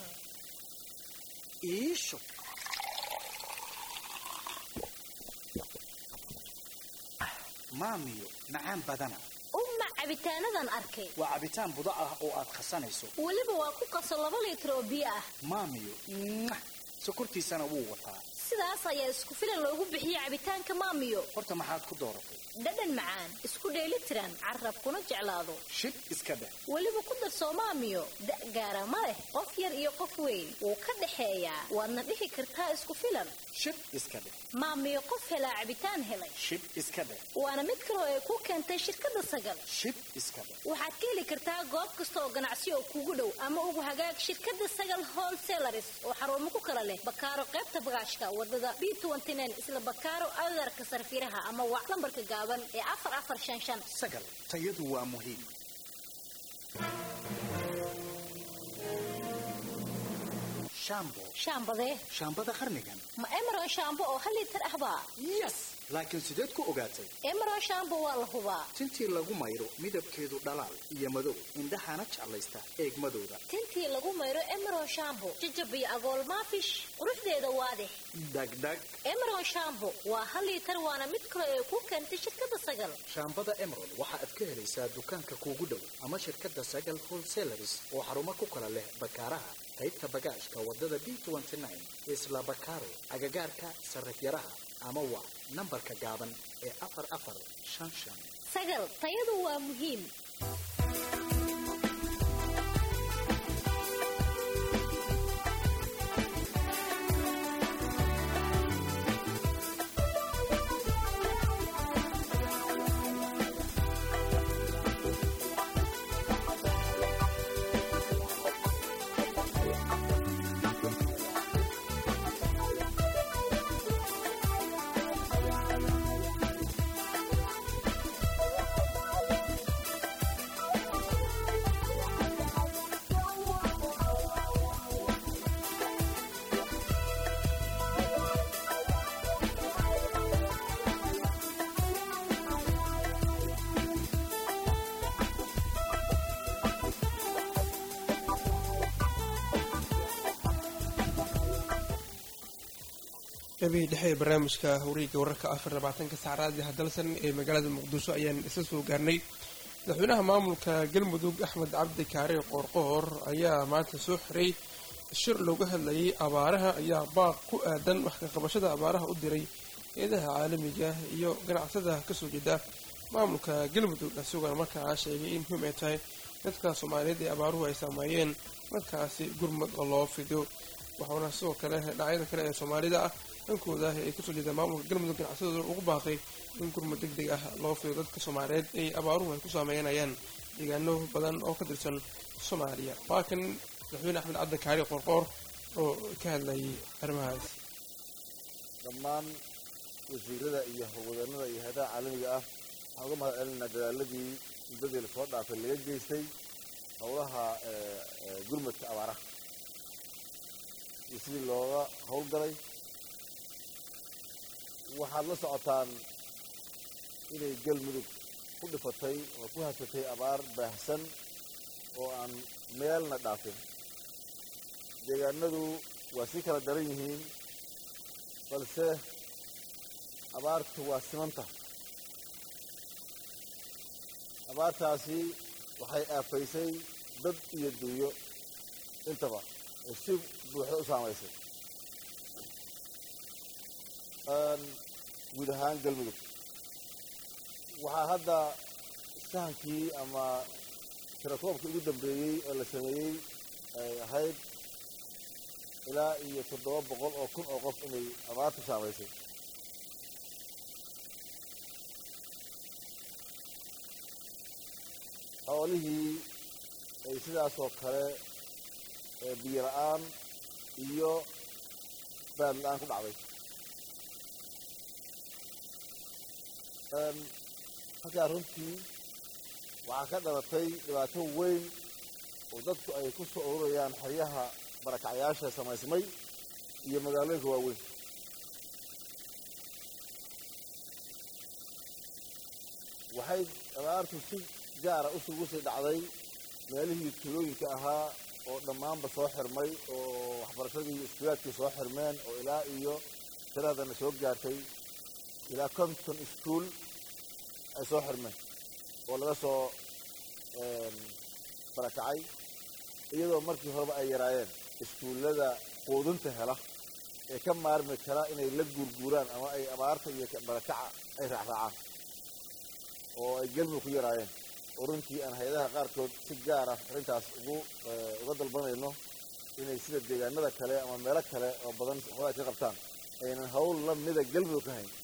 iisho maamiyo macaan badana umma cabitaanadan arkay waa cabitaan budo ah oo aad khasanayso weliba waa ku qaso laba liitar oo biyo ah maamiyo mwah, sokortiisana wuu wataa sidaas ayaa isku filan loogu bixiyey cabitaanka maamiyo horta maxaad ku dooratay dhadhan macaan isku dheeli tiran carab kuna jeclaado shib iska dheh weliba ku darsoo maamiyo da' gaara ma leh qof yar iyo qof weyn wuu ka dhexeeyaa waadna dhihi kartaa isku filan shib iska dheh maamiyo qof helaa cabitaan helay shib iska dheh waana mid kaloo ay ku keentay shirkadda sagal shib iska dheh waxaad ka heli kartaa goob kasta oo ganacsi oo kugu dhow ama ugu hagaag shirkadda sagal wholesalaris oo xarumo ku kala leh bakaaro qaybta bagaashka wadada b isla bakaaro adarka sarfiraha ama wac lambarka gaaban ee afar afar shan shan sagal tayadu waa muhiim shaambo shaambadee shaambada qarnigan ma emeron shaambo oo hal liitar ahbaa yes laakiin sideed ku ogaatay emeron shaambo waa la hubaa tintii lagu mayro midabkeedu dhalaal iyo madow indhahaana jeclaysta eegmadooda tintii lagu mayro emeron shaambo jajabiyo agool maafish quruxdeeda waadix dhagdhag emeron shaambo waa hal liitar waana mid kale ee ku keentay shirkadda sagal shaambada emerald waxa aad ka helaysaa dukaanka kuugu dhow ama shirkadda sagal wholesalers oo xarumo ku kala leh bakaaraha qaybta bagaashka wadada b isla bakaaro agagaarka sarifyaraha ama waa nambarka gaaban ee afar afar shan shan sagal tayadu waa muhiim gabihii dhexe ee barnaamijka hawreega wararka afar labaatanka saacraadi hadalsan ee magaalada muqdisho ayaan isla soo gaarnay madaxweynaha maamulka galmudug axmed cabdi kaare qoorqoor ayaa maanta soo xiray shir looga hadlayay abaaraha ayaa baaq ku aadan wax ka qabashada abaaraha u diray eedaha caalamiga iyo ganacsada kasoo jeeda maamulka galmudug isagoona markaa sheegay in muhiim ay tahay dadka soomaaliyeed ee abaaruhu ay saameeyeen markaasi gurmad oo loo fido waxauna sidoo kale dhinacyada kale ee soomaalida ah dhankooda ay kasoo jeeda maamulka galmudug ganacsadooda ugu baaqay in gurmad deg deg ah loo fido dadka soomaaliyeed ay abaaruhu ay ku saameynayaan deegaano badan oo ka tirsan soomaaliya waa kan madaxweyne axmed cabdi kaari qoorqoor oo ka hadlayay arrimahaas dhammaan wasiirada iyo howlwadeennada iyo hay-adaha caalamiga ah waxaan uga mahad celinaa dadaaladii muddadii lasoo dhaafay laga geystay howlaha gurmadka abaaraha iyo sidii looga howlgalay waxaad la socotaan inay galmudug ku dhifatay oo ku hasatay abaar baahsan oo aan meelna dhaafin deegaanadu waa sii kala daran yihiin balse abaartu waa simanta abaartaasi waxay aafaysay dad iyo duuyo intaba oo si buuxda u saamaysay guud ahaan galmudug waxaa hadda sahankii ama tirakoobkii ugu dambeeyey oo la sameeyey ay ahayd ilaa iyo toddoba boqol oo kun oo qof inay abaartu saamaysay xoolihii ay sidaasoo kale biyo la-aan iyo baad la-aan ku dhacday halkaa runtii waxaa ka dhalatay dhibaato weyn oo dadku ay ku soo ururayaan xeryaha barakacyaasha samaysmay iyo magaalooyinka waaweyn waxay abaartu si gaara usugu sii dhacday meelihii tuulooyinka ahaa oo dhammaanba soo xirmay oo waxbarashadii iskuulaadkii soo xirmeen oo ilaa iyo tiradana soo gaartay ilaa konton iskuol ay soo xirmeen oo laga soo barakacay iyadoo markii horeba ay yaraayeen iskuullada quudinta hela ee ka maarmi kara inay la guurguuraan ama ay abaarta iyo barakaca ay raacraacaan oo ay gelmud ku yaraayeen oo runtii aan hay-adaha qaarkood si gaara arrintaas ugu uga dalbanayno inay sida deegaanada kale ama meelo kale oo badan xoolaha ka qabtaan aynan hawl la mida gelmudug ka hayn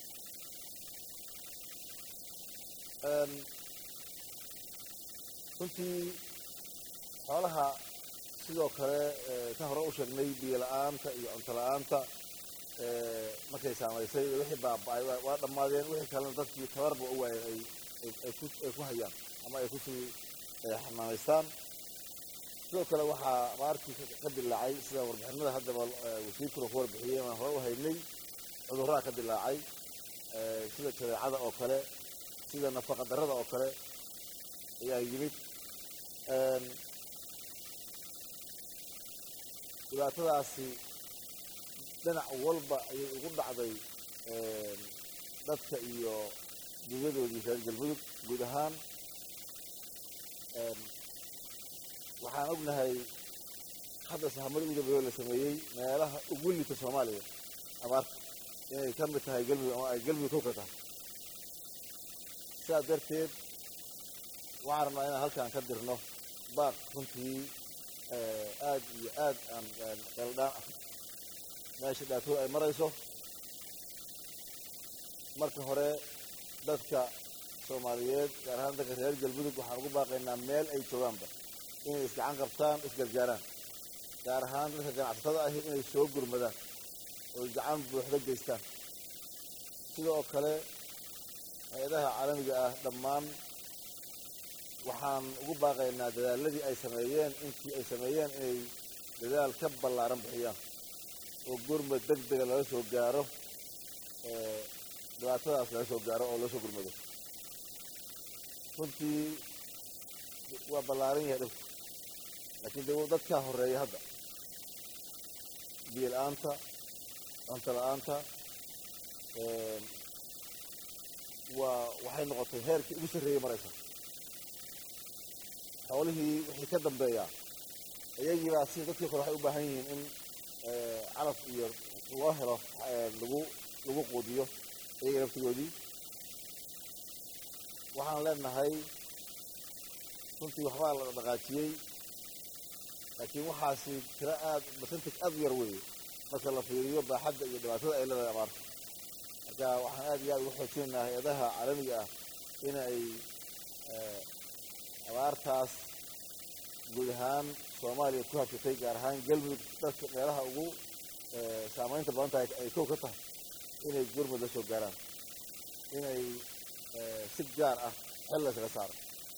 runtii xoolaha sidoo kale ka hore u sheegnay biyo la-aanta iyo cunto la-aanta markay saamaysay wixii baaba-ay waa dhammaadeen wixii kalena dadkii tabarba u waayeen ay ay ku hayaan ama ay kusii xanaanaystaan sidoo kale waxaa abaartii ka dilaacay sida warbixinada haddaba wasiirkuna ku warbixiyey aan hore u haynay cudurraa ka dilaacay sida jadeecada oo kale sida nafaqa darrada oo kale ayaa yimid dhibaatadaasi dhinac walba ayay ugu dhacday dadka iyo dunyadoodii reer galmudug guud ahaan waxaan ognahay hadda sahamada ugu dambeeyo la sameeyey meelaha ugu liita soomaaliya abaarta inay ka mid tahay galmudug ama ay galmudug kow ka tahay sidaas darteed waxaan rabnaa inaan halkaan ka dirno baaq runtii aad iyo aad aan qeeldhaan ah meesha dhibaatooda ay marayso marka hore dadka soomaaliyeed gaar ahaan dadka reer galmudug waxaan ugu baaqaynaa meel ay joogaanba inay isgacan qabtaan isgargaaraan gaar ahaan dadka ganacsatada ahi inay soo gurmadaan oo gacan buuxda geystaan sida oo kale hay-adaha caalamiga ah dhammaan waxaan ugu baaqaynaa dadaaladii ay sameeyeen intii ay sameeyeen inay dadaal ka ballaaran bixiyaan oo gurmad deg dega laga soo gaaro dhibaatadaas laga soo gaaro oo loo soo gurmado runtii waa ballaaran yahay dhibku laakiin de dadkaa horeeya hadda biyo la-aanta cunto la-aanta waa waxay noqotay heerkii ugu sarreeyey maraysa xoolihii wixii ka dambeeyaa iyagiibaa si dadkii kore waxay u baahan yihiin in calaf iyo loo helo lagu lagu quudiyo iyaga laftigoodii waxaan leenahay runtii waxbaa la dhaqaajiyey laakiin waxaasi tiro aad percentage aad u yar weeye marka la fiiriyo baaxadda iyo dhibaatada ay leedahay abaarta marka waxaan aad iyo aad ugu xoojinaynaa hay-adaha caalamiga ah in ay abaartaas guud ahaan soomaaliya ku habsatay gaar ahaan galmudug dadka meelaha ugu saamaynta badan tahay ay kow ka tahay inay gurmud la soo gaaraan inay si gaar ah xel la isaga saaro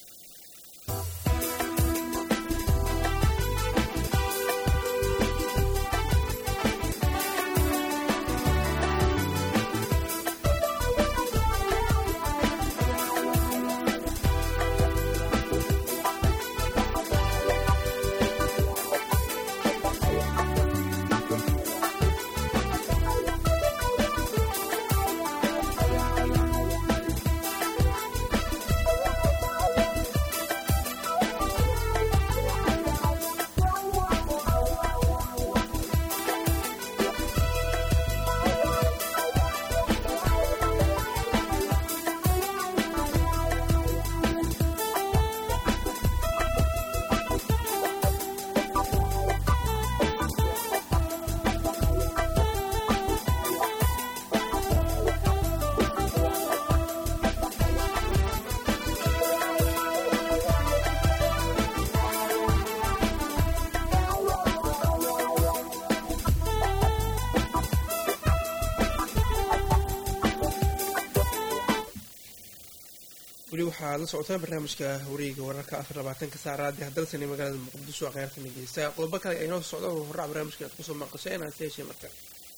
weli waxaad la socotaan barnaamijka wareega wararka afar labaatanka saacraadi hadalsani magaalada muqdisho kheyrta dhegeysta qodobo kale ay inoo socdo horrac barnaamijka aad kusoo maqashay inaad ka heshay marka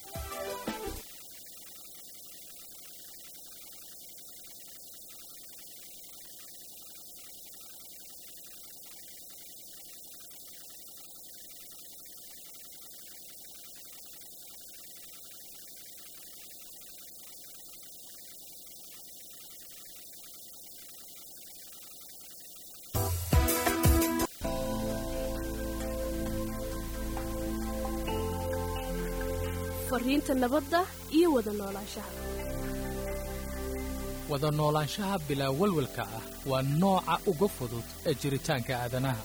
fariinta nabadda iyo wada noolaanshaha wada noolaanshaha bilaa walwalka ah waa nooca uga fudud ee jiritaanka aadanaha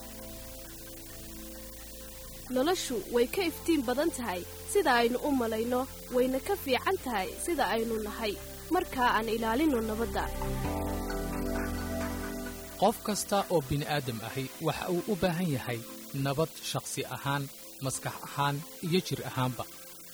noloshu way ka iftiin badan tahay sida aynu u malayno wayna ka fiican tahay sida aynu nahay markaa aan ilaalinno nabadda qof kasta oo bini'aadam ahi waxa uu u baahan yahay nabad shakhsi ahaan maskax ahaan iyo jir ahaanba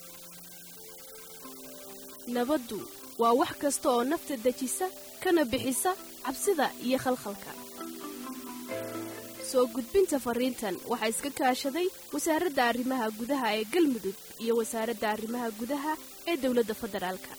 nabaddu waa wax kasta oo nafta dejisa kana bixisa cabsida iyo khalkhalka soo gudbinta fariintan waxaa iska kaashaday wasaaradda arrimaha gudaha ee galmudug iyo wasaaradda arrimaha gudaha ee dowladda federaalka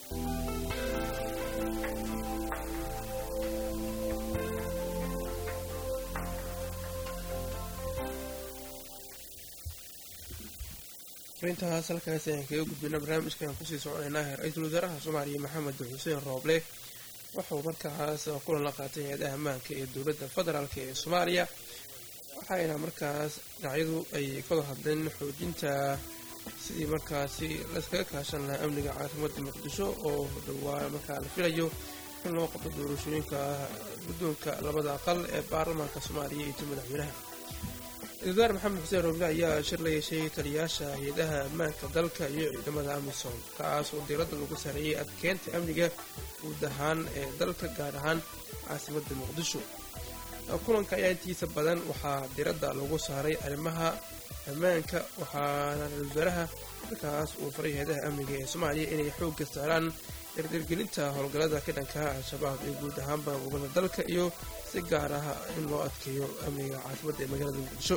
fariintahaas halkaas ayaan kaga gudbina barnaamijkan kusii soconaynaa ra-iisul wasaaraha soomaaliya maxamed xuseen rooble wuxuu markaas kulan la qaatay hay-adaha ammaanka ee dowladda federaalk ee soomaaliya waxayna markaas dhinacyadu ay kada hadleen xoojinta sidii markaasi laskaga kaashan lahaa amniga caasimada muqdisho oo dhowaa markaa la filayo in loo qabto doorashooyinka guddoonka labada aqal ee baarlamaanka soomaaliya iyo ti madaxweynaha ra-isul wasaar maxamed xuseen rooble ayaa shir la yeeshay taliyayaasha hay-adaha ammaanka dalka iyo ciidamada amisom kaas oo diiradda lagu sareeyay adkeynta amniga guud ahaan ee dalka gaar ahaan caasimadda muqdisho kulanka ayaa intiisa badan waxaa diiradda lagu saaray arrimaha ammaanka waxaana ra-isul wasaaraha markaas uu faray hay-adaha amniga ee soomaaliya inay xoogga saaraan dardargelinta howlgallada ka dhankaha al-shabaab ee guud ahaanba gobolada dalka iyo si gaar ah in loo adkeeyo amniga caasimadda ee magaalada muqdisho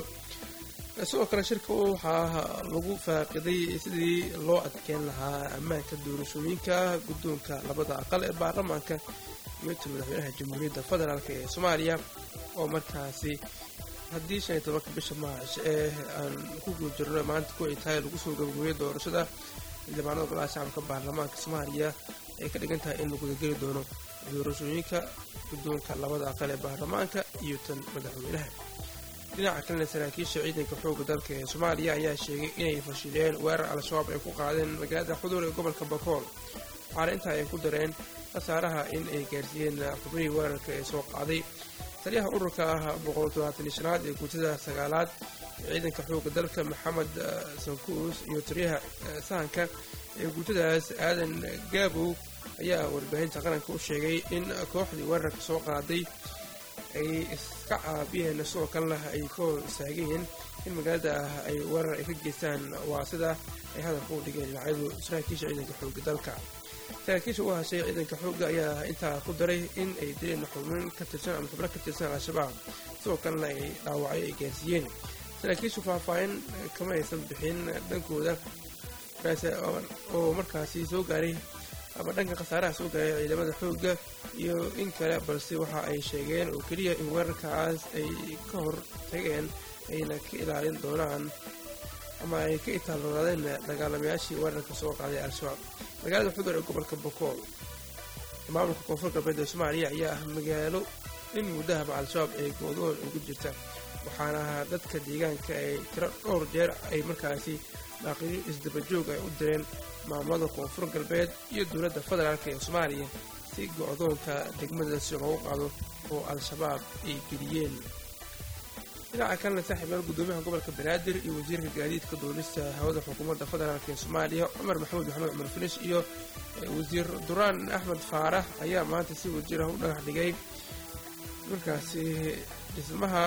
sidoo kale shirka waxaa lagu faaqiday sidii loo adkeyn lahaa ammaanka doorashooyinka guddoonka labada aqal ee baarlamaanka iyo ta madaxweynaha jamhuuriyadda federaalk ee soomaaliya oo markaasi haddii shan iyo tobanka bisha maash ee aan ku guda jirno maanta ku ay tahay lagu soo gabagooyay doorashada xildhibaanada golaha shacabka baarlamaanka soomaaliya ay ka dhigan tahay in la gudageli doono doorashooyinka guddoonka labada aqal ee baarlamaanka iyo tan madaxweynaha dhinaca kalena saraakiisha ciidanka xooga dalka ee soomaaliya ayaa sheegay inay fashileen weerar al-shabaab ay ku qaadeen magaalada xuduur ee gobolka bakool waxaana intaa ay ku dareen khasaaraha in ay gaarsiiyeen xubnihii weerarka ee soo qaaday taliyaha ururka ah boqoltodobaataniishanaad ee guutada sagaalaad ee ciidanka xooga dalka maxamed sankuus iyo taliyaha sahanka ee guutadaas aadan gaabow ayaa warbaahinta qaranka u sheegay in kooxdii weerarka soo qaaday ay iska caabiyeen sidoo kalena ay ka hor istaageen in magaalada ah ay weerar ay ka geystaan waa sida ay hadalka u dhigeen dhinacyadu saraakiisha ciidanka xooga dalka saraakiisha u hashay ciidanka xooga ayaa intaa ku daray in ay dileen xubnin ka tirsan ama xubno ka tirsan al-shabaab sidoo kalena ay dhaawacyo ay gaarsiiyeen saraakiishu faahfaahin kama aysan bixin dhankooda oo markaasi soo gaaray ama dhanka khasaaraha soo gaaray ciidamada xoogga iyo in kale balse waxa ay sheegeen oo keliya in weerarkaas ay ka hor tageen ayna ka ilaalin doonaan ama ay ka itaaloonaadeen dagaalamayaashii weerarka soo qaaday al-shabaab magaalada xudur ee gobolka bokool maamulka koonfur galbeed ee soomaaliya ayaa ah magaalo in muddahaba al-shabaab ay goodoon ugu jirta waxaana dadka deegaanka ay tiro dhowr jeer ay markaasi baaqiyo isdabajoog ay u direen maamulada koonfur galbeed iyo dowladda federaalk ee soomaaliya si go-doonka degmadaasi loogu qaado oo al-shabaab ay geliyeen dhinaca kalena saaxiibayaal guddoomiyaha gobolka banaadir iyo wasiirka gaadiidka duulista hawada xukuumadda federaalk ee soomaaliya cumar maxamuud maxamed cumar filish iyo wasiir duraan axmed faarax ayaa maanta si wajirah u dhagax dhigay markaasi dhismaha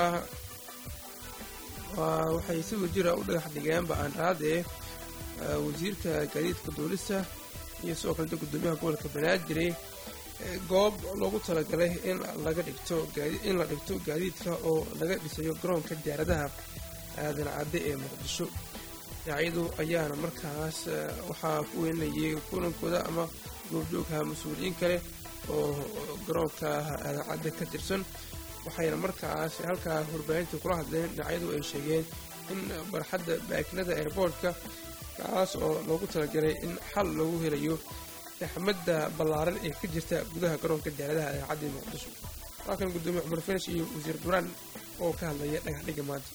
waxay si wajira u dhagax dhigeen ba-aanraadee wasiirka gaadiidka duulista iyo sidoo kaleta guddoomiyaha gobolka banaadir goob loogu talagalay in laga dhigto in la dhigto gaadiidka oo laga dhisayo garoonka diyaaradaha aadan cadde ee muqdisho dhinacyadu ayaana markaas waxaa ku weynayay kulankooda ama goobjoogha mas-uuliyiin kale oo garoonka aadan cadde ka tirsan waxayna markaas halkaa warbaahintii kula hadleen dhinacyadu ay sheegeen in barxadda baakinada airboortka kaas oo loogu talagalay in xal loogu helayo axmadda ballaaran ee ka jirta gudaha garoonka diyaaradaha ee caddi muqdisho halkan guddoomiye cumar finish iyo wasiir duraan oo ka hadlaya dhagaxdhiga maanta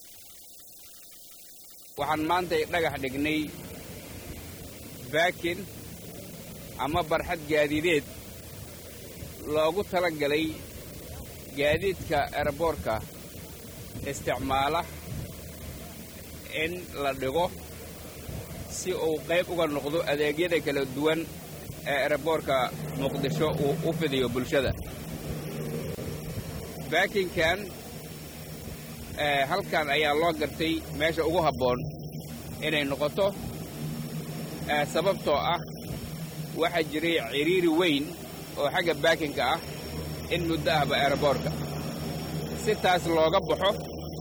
waxaan maanta dhagax dhignay baakin ama barxad gaadiideed loogu tala galay gaadiidka eraboorka isticmaala in la dhigo si uu qayb uga noqdo adeegyada kala duwan ee eraboorka muqdisho uu u fidiyo bulshada baakinkan halkan ayaa loo gartay meesha ugu habboon inay noqoto sababtoo ah waxaa jiray cidhiiri weyn oo xagga baakinka ah in muddo ahba eraboorka si taas looga baxo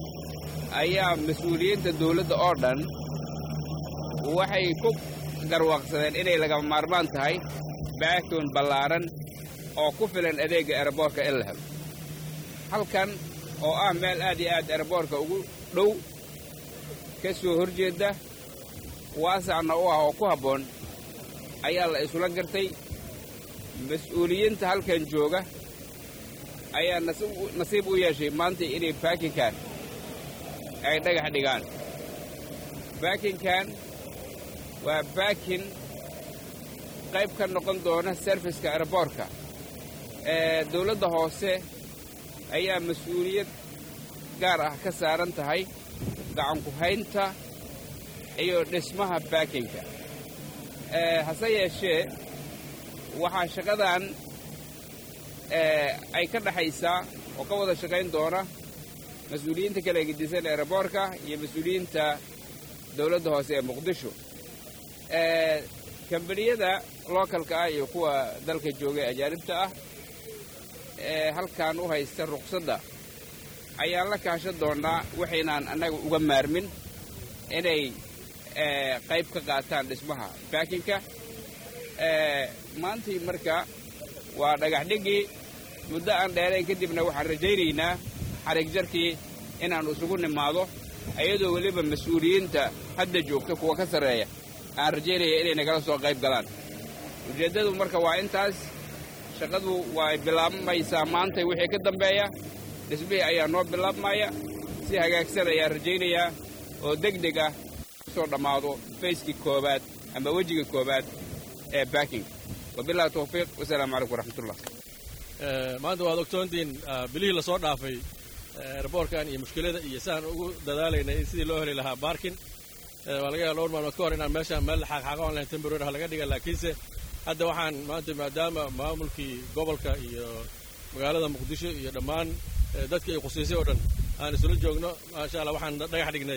ayaa mas-uuliyiinta dawladda oo dhan waxay ku garwaaqsadeen inay lagama maarmaan tahay baakon ballaaran oo ku filan adeegga eraboorka in la helo halkan oo ah meel aad iyo aad eraboorka ugu dhow ka soo hor jeedda waasacna u ah oo ku habboon ayaa la isula gartay mas-uuliyiinta halkan jooga ayaa nasiib u yeeshay maanta inay baakinkan ay dhagax dhigaan baakinkan waa baakin qayb ka noqon doona serviska eraboorka ee dawladda hoose ayaa mas-uuliyad gaar ah ka saaran tahay gacanku haynta iyo dhismaha baakinka hase yeeshee waxaa shaqadan ay ka dhexaysaa oo ka wada shaqayn doona mas-uuliyiinta kala gedisan eraboorka iyo mas-uuliyiinta dawladda hoose ee muqdisho kambaniyada lookalka ah iyo kuwa dalka jooga ee ajaanibta ah ee halkan u haysta ruqsadda ayaan la kaashan doonnaa waxaynaan annaga uga maarmin inay qayb ka qaataan dhismaha baakinka maantii marka waa dhagax dhigii muddo aan dheerayn kadibna waxaan rajaynaynaa xarig jarkii inaan isugu nimaado iyadoo weliba mas-uuliyiinta hadda joogta kuwa ka sarreeya aan rajaynaya inay nagala soo qayb galaan ujeeddadu marka waa intaas shaqadu way bilaabmaysaa maantay wixii ka dambeeya dhismihii ayaa noo bilaabmaya si hagaagsan ayaan rajaynayaa oo deg deg ah soo dhammaado fayskii koowaad ama wejiga koowaad ee baaking wabillahi tawfiiq wasalaamu calaykum waraxmatullah maanta waad ogtoontiin bilihii lasoo dhaafay eraboorkan iyo mushkilada iyo siaan ugu dadaalaynay in sidii loo heli lahaa baarkin waa laga yaaba dhowr maalmood ka hor inaan meeshaan meel xaaqxaaqa on lahayn temborary laga dhiga laakiinse hadda waxaan maanta maadaama maamulkii gobolka iyo magaalada muqdisho iyo dhammaan dadkii ay khusiisay oo dhan aan isula joogno maasha allah waxaan dhagax dhignay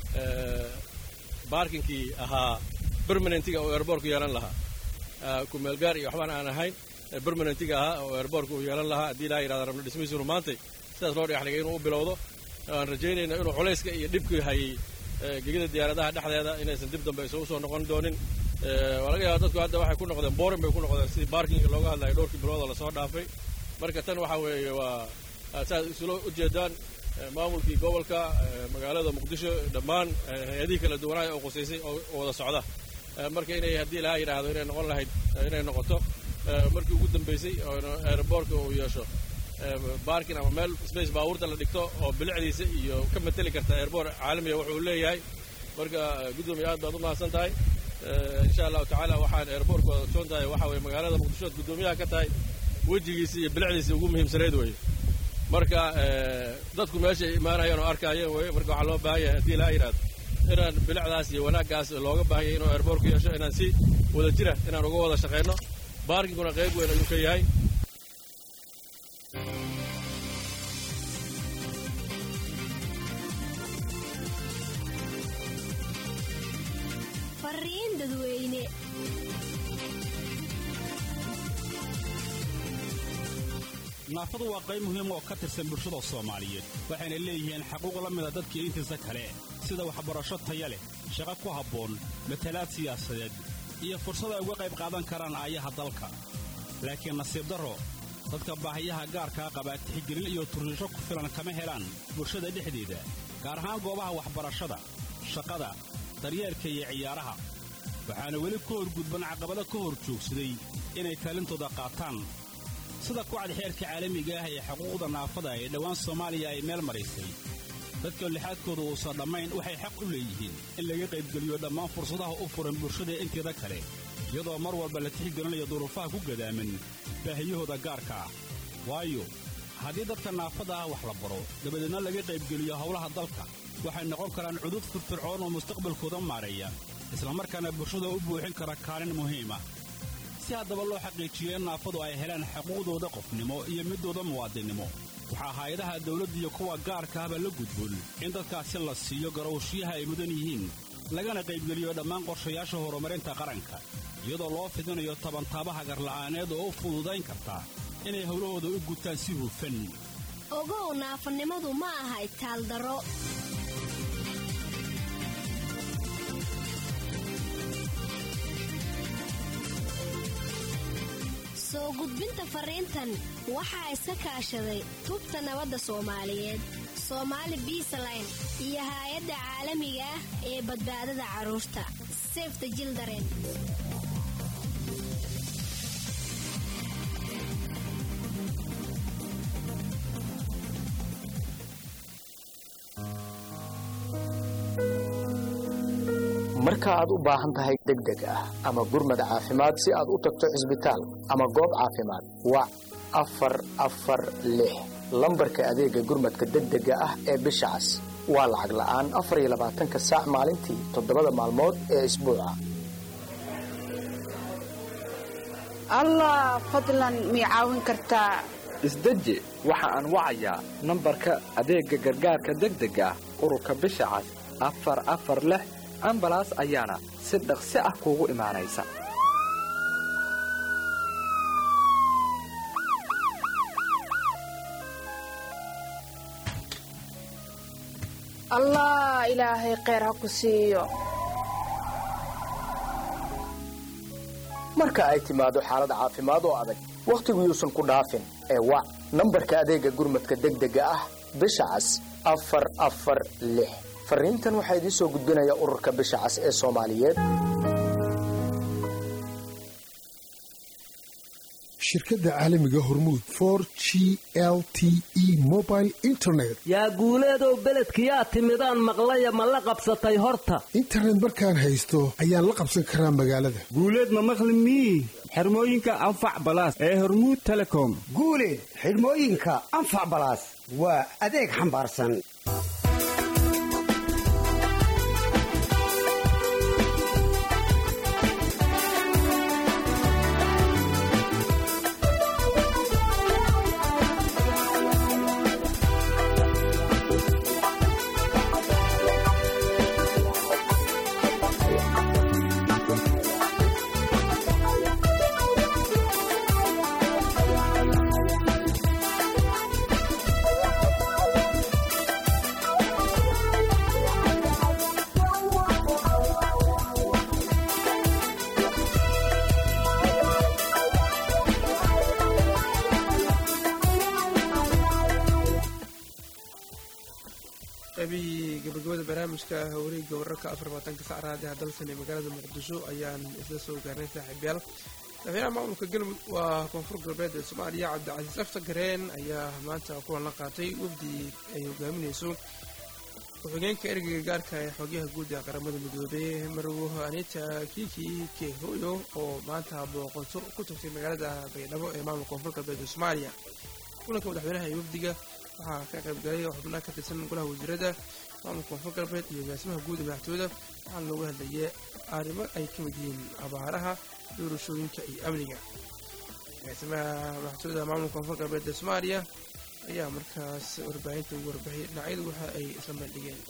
baarkinkii ahaa bermanentiga oo eraboorku yeelan lahaa kumeelgaar iyo waxbaan aan ahayn bermanentiga ahaa oo eraboorku uu yeelan lahaa haddii ilaa yidhahda rabno dhismihiisunu maantay sidaas loo dhagax dhigay inuu u bilowdo aan rajaynayna inuu culayska iyo dhibkii hayay gegida diyaaradaha dhexdeeda inaysan dib dambe isugu soo noqon doonin waa laga yaaba dadku hadda waxay ku noqdeen boorin bay ku noqdeen sidii baarkinga looga hadlayo dhowrkii biloodoo lasoo dhaafay marka tan waxaa weeye waa saad isula ujeedaan maamulkii gobolka magaalada muqdisho dhammaan hay-adihii kala duwanaayo oo qusaysay oo wada socda marka inay haddii ilaha yidhaahdo inay noqon lahayd inay noqoto markii ugu dambaysay oo aeroboortka uu yeesho baarkin ama meel space baabuurta la dhigto oo bilicdiisa iyo ka mateli karta airboor caalamiga wuxuu leeyahay marka guddoomiye aad baad u mahadsan tahay insha allahu tacaala waxaan airboortka ogsoon tahay waxa weye magaalada muqdishood guddoomiyaha ka tahay wejigiisa iyo bilicdiisa ugu muhiimsanayd weye marka dadku meeshay imaanayaan oo arkaayeen weye marka waxaa loo baahan yahay haddii laa yidhahdo inaan bilicdaas iyo wanaaggaas looga baahan yahay inuu airboorku yeesho inaan si wada jira inaan uga wada shaqayno baarkinkuna qayb weyn ayuu ka yahay fariin dadweyne naafadu waa qayb muhiim oo ka tirsan bulshada soomaaliyeed waxayna leeyihiin xaquuq la mida dadkii intiisa kale sida waxbarasho taya leh shaqo ku habboon matalaad siyaasadeed iyo fursad ay uga qayb qaadan karaan aayaha dalka laakiin nasiib darro dadka baahiyaha gaarkaa qabaa tixgelin iyo turriisho ku filan kama helaan bulshada dhexdeeda gaar ahaan goobaha waxbarashada shaqada daryeelka iyo ciyaaraha waxaana weli ku horgudban caqabado ka hor joogsaday inay kaalintooda qaataan sida kucad xeerka caalamiga ah ee xuquuqda naafada ee dhowaan soomaaliya ay meel maraysay dadka lixaadkooda uusan dhammayn waxay xaq u leeyihiin in laga qaybgeliyo dhammaan fursadaha u furan bulshada inteeda kale iyadoo mar walba la tixgelinayo duruufaha ku gadaaman baahiyahooda gaarka ah waayo haddii dadka naafada ah wax la baro dabadeedna laga qaybgeliyo howlaha dalka waxay noqon karaan cudud firfircoon oo mustaqbalkooda maareeya islamarkaana bulshada u buuxin kara kaalin muhiima si haddaba loo xaqiijiyo in naafadu ay helaan xuquuqdooda qofnimo iyo midooda muwaadinnimo waxaa hay-adaha dawladda iyo kuwa gaarka ahba la gudboon in dadkaasi la siiyo garowshiyaha ay mudan yihiin lagana qaybgeliyo dhammaan qorshayaasha horumarinta qaranka iyadoo loo fidinayo tabantaabaha garla'aaneed oo u fududayn karta inay howlahooda u gutaan si hufan ogow naafanimadu ma aha itaaldaro soo gudbinta fariintan waxaa iska kaashaday tubta nabadda soomaaliyeed soomaali biisaline iyo haay-adda caalamiga ah ee badbaadada carruurta sefta jildaren marka aad u baahan tahay degdeg ah ama gurmad caafimaad si aad u tagto cisbitaal ama goob caafimaad wac afar afar lix lambarka adeega gurmadka degdega ah ee bisha cas waa lacag la'aan afar iyo labaatanka saac maalintii toddobada maalmood ee isbuuca allah fadlan mii caawin kartaa isdeji waxa aan wacayaa nambarka adeegga gargaarka degdega ah ururka bisha cas afar afar lix ambalaas ayaana si dhaqsi ah kuugu imaanaysa allah ilaahay kheyr ha ku siiyo marka ay timaado xaalad caafimaad oo adag wakhtigu yuusan ku dhaafin ee wac nambarka adeegga gurmadka degdega ah bisha cas afar afar lix fariintan waxaa idiin soo gudbinaya ururka bisha cas ee soomaaliyeed shirkadda caalamiga hormuud for g l t e mobile internet yaa guuleedow beledkiyaa timidaan maqlaya ma la qabsatay horta internet markaan haysto ayaan la qabsan karaa magaalada guuleed ma maqli mii xirmooyinka anfac balaas ee hormuud telecom guuleed xidhmooyinka anfac balaas waa adeeg xambaarsan qaybihii gabagabada barnaamijka wareegga wararka afar labaatanka sac raadiha dalsan ee magaalada muqdisho ayaan isla soo gaarnay saaxiibyaal madaxweynaha maamulka galmud waa koonfur galbeed ee soomaaliya cabdicasiis afta gareen ayaa maanta kulan la qaatay wafdi ay hogaaminayso ku-xigeenka ergeyga gaarka ee xoogyaha guud ee qaramada midoobey marwo anita kiki kehoyo oo maanta booqato ku tagtay magaalada baydhabo ee maamulka koonfur galbeed ee soomaaliya kulanka madaxweynaha iyo wafdiga waxaa ka qaybgalay xubnaha ka tirsan golaha wasiirada maamulka koonfur galbeed iyo agaasimaha guud ee madaxtooyada waxaana looga hadlayay arrimo ay ka mid yihiin abaaraha doorashooyinka iyo amniga agaasimaha madaxtooyada maamulka koonfur galbeed ee soomaaliya ayaa markaas warbaahinta ugu warbixiyay dhinacyadu waxa ay isla meeldhigeen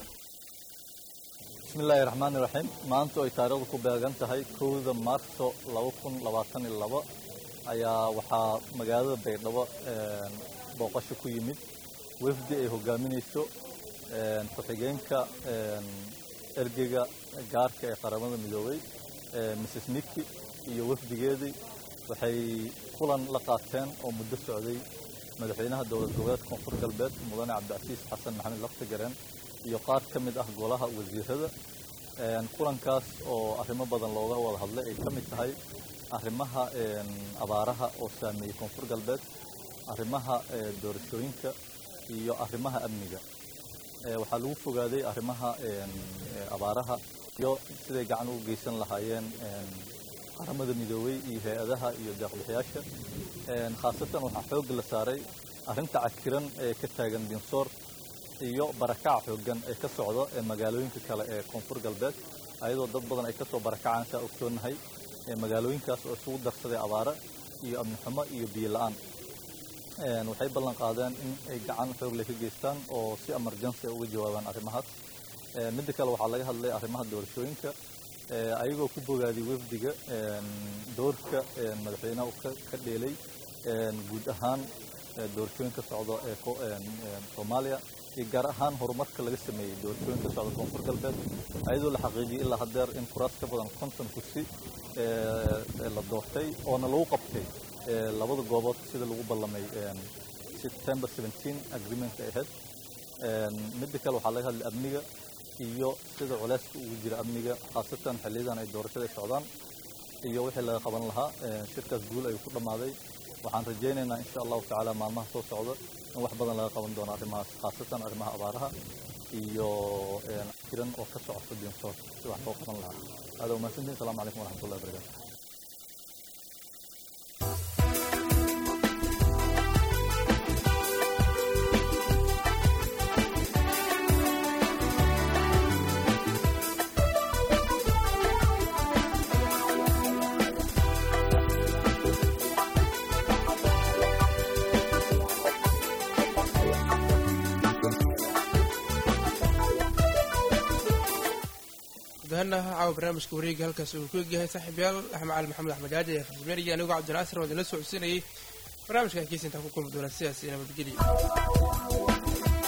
bismillaahi raxmaani raxiim maanta ay taariikhdu ku beegan tahay kowda maarso laba kun labaatan iyo labo ayaa waxaa magaalada baydhabo booqasho ku yimid wafdi ay hogaaminayso ku-xigeenka ergeyga gaarka ee qaramada midoobay mrs niki iyo wafdigeedii waxay kulan la qaateen oo muddo socday madaxweynaha dowlad goboleed koonfur galbeed mudane cabdicasiis xasan maxamed laftigareen iyo qaar ka mid ah golaha wasiirada kulankaas oo arrimo badan looga wada hadlay ay ka mid tahay arrimaha abaaraha oo saameeyey koonfur galbeed arrimaha doorashooyinka iyo arrimaha amniga waxaa lagu fogaaday arrimaha abaaraha iyo siday gacan ugu geysan lahaayeen qaramada midoobey iyo hay-adaha iyo deeqbixiyaasha khaasatan waxaa xoog la saaray arrinta cakiran ee ka taagan dinsoor iyo barakaca xooggan ee ka socda ee magaalooyinka kale ee koonfur galbeed ayadoo dad badan ay kasoo barakacaan saa ogsoonahay magaalooyinkaas oo isugu darsaday abaara iyo amni xumo iyo biyo la-aan waxay ballan qaadeen in ay gacan xoogle ka geystaan oo si emergency uga jawaabaan arrimahaas midda kale waxaa laga hadlay arrimaha doorashooyinka ayagoo ku bogaadiy wafdiga doorka madaxweynaha uu ka dheelay guud ahaan doorashooyinka socda ee soomaaliya iyo gaar ahaan horumarka laga sameeyey doorashooyinka socda koonfur galbeed ayadoo la xaqiijiyey ilaa haddeer in kuraas ka badan konton kursi la doortay oona lagu qabtay labada goobood sida lagu ballamay september 17 agreement ay ahayd midda kale waxaa laga hadlay amniga iyo sida culeyska ugu jira amniga khaasatan xilliyadan ay doorashada socdaan iyo wixii laga qaban lahaa shirkaas guul ayuu ku dhammaaday waxaan rajaynaynaa insha allahu tacaala maalmaha soo socda in wax badan laga qaban doono arrimahaas khaasatan arrimaha abaaraha iyo jiran oo ka socota dinsoor si wax loo qaban lahaa aada umahadsantihin asalaamu calaykum waraxmatullahi wabarakaatu gudahaana caawa barnaamijka wareega halkaas uu ku egyahay saaxiibyaal axmed cali maxamed axmed jaaji ee farsameeriga anigoo cabdinaasir oo idinla socodsiinayay barnaamijka kiisa intaan ku kulmi doona sidaas iyo nabadgelyo